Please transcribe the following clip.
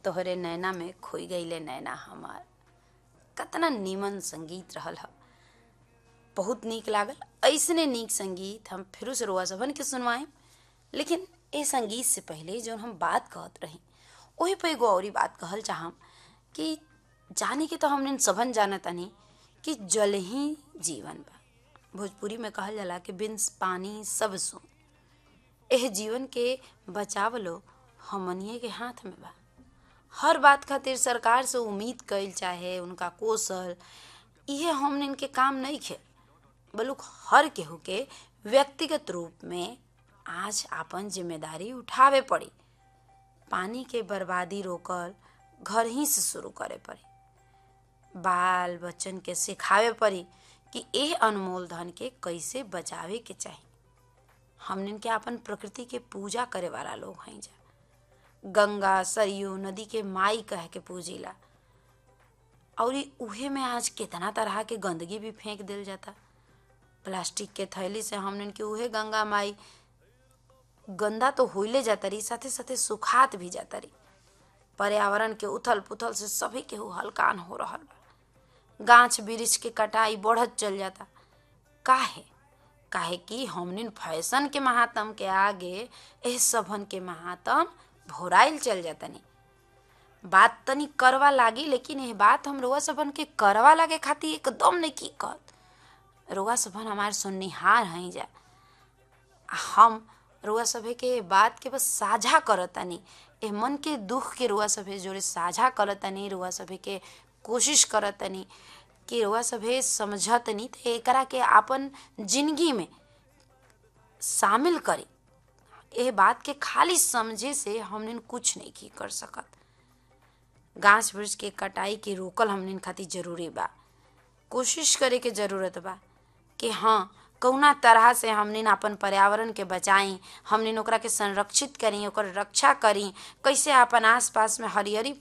तोहरे नैना में खोई गईले नैना हमार कतना नीमन संगीत रहल ह बहुत नीक लागल ऐसने नीक संगीत हम फिर से रुआ सबन के सुनवाएं लेकिन ए संगीत से पहले जो हम बात कहत रही वही पे एगो औरी बात कहल चाहम कि जाने के तो हमने सबन जाना तानी कि जल ही जीवन बा भोजपुरी में कहल जाला कि बिन पानी सब सुन एह जीवन के बचावलो हमनिए के हाथ में बा हर बात खातिर सरकार से उम्मीद कइल चाहे उनका कौशल इहे हमने इनके काम नहीं खे बलुक हर केहू के व्यक्तिगत रूप में आज आपन जिम्मेदारी उठावे पड़ी पानी के बर्बादी रोकल घर ही से शुरू करे पड़ी बाल बच्चन के सिखावे पड़ी कि एह अनमोल धन के कैसे बचावे के चाही हमने के अपन प्रकृति के पूजा करे वाला लोग हैं जा गंगा सरयू नदी के माई कह के पूजिला और उहे में आज कितना तरह के गंदगी भी फेंक दिल जाता प्लास्टिक के थैली से हमने के उहे गंगा माई गंदा तो होइले जाता रही साथे साथे सुखात भी जाता रही पर्यावरण के उथल पुथल से सभी के हलकान हो रहा बा गाछ वृक्ष के कटाई बढ़त चल जाता काहे काहे कि हमने फैशन के महात्म के आगे एह सबन के महात्म भोराइल चल जातनी बात तनी करवा लागी लेकिन यह बात हम रोआ सबन के करवा लागे खातिर एकदम नहीं की कहत रोआ सबन हमार सुननिहार हैं जा हम रुआ सभे के बात के बस साझा करतानी ए मन के दुख के रुआ सभे जोड़े साझा करतानी रुआ सभे के कोशिश करतानी कि रुआ सभे समझतनी तो एकरा के आपन जिंदगी में शामिल करी एह बात के खाली समझे से हमने कुछ नहीं की कर सकत गाछ वृक्ष के कटाई के रोकल हमने खातिर जरूरी बा कोशिश करे के जरूरत बा कि हाँ कौना तरह से हमने अपन पर्यावरण के बचाई हमने ओकरा के संरक्षित करी ओकर रक्षा करी कैसे अपन आसपास में हरियरी